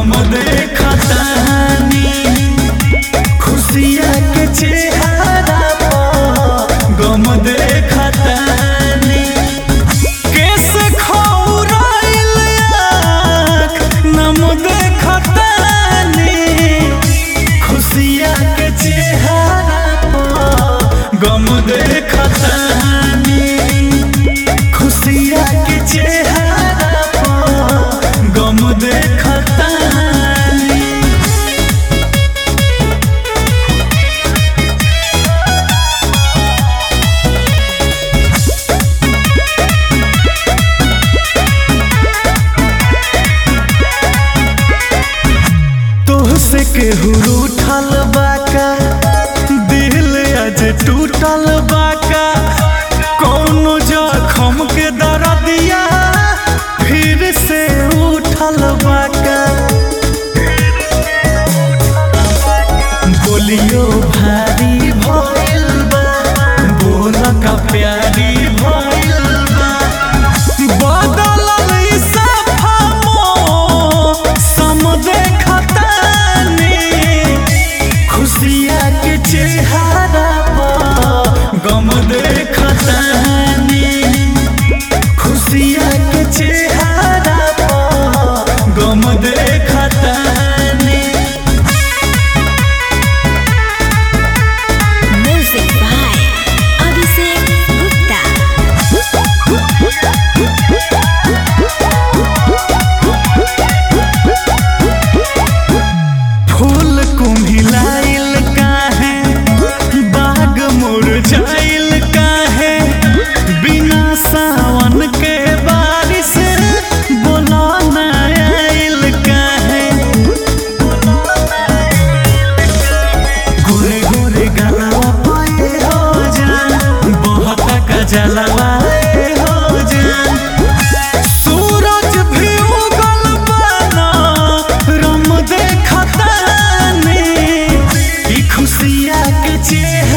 गम देखतानी खुशिया के चेहरा पर गम देखतानी कैसे खौराइल आँख नम देखतानी खुशिया के चेहरा पर गम देखतानी खुशिया के चेहरा पर गम देखतानी तोहसे केहू रूठल बाका दिल आज टूटल बाका कौनो जखम के दर्दिया फिर से उठल बाका बोलियो भारी भइल बा बोल का प्यारी भइल बा बदलल ई सफा मौसम देखतानी खुशिया के चेहरा पर गम देखतानी खुशिया के चेहरा पर गम देखतानी Music by Abhishek Gupta. फूल कुम्हिलाइल काहे बाग मुरझाइल काहे बिना सावन के बारिश बोला ना आइल काहे गोरे गोरे गलवा पाए हो जान बहुत का जलवा हो जान सूरज भी उगल बना रम देखतानी ई खुशिया के चेहरा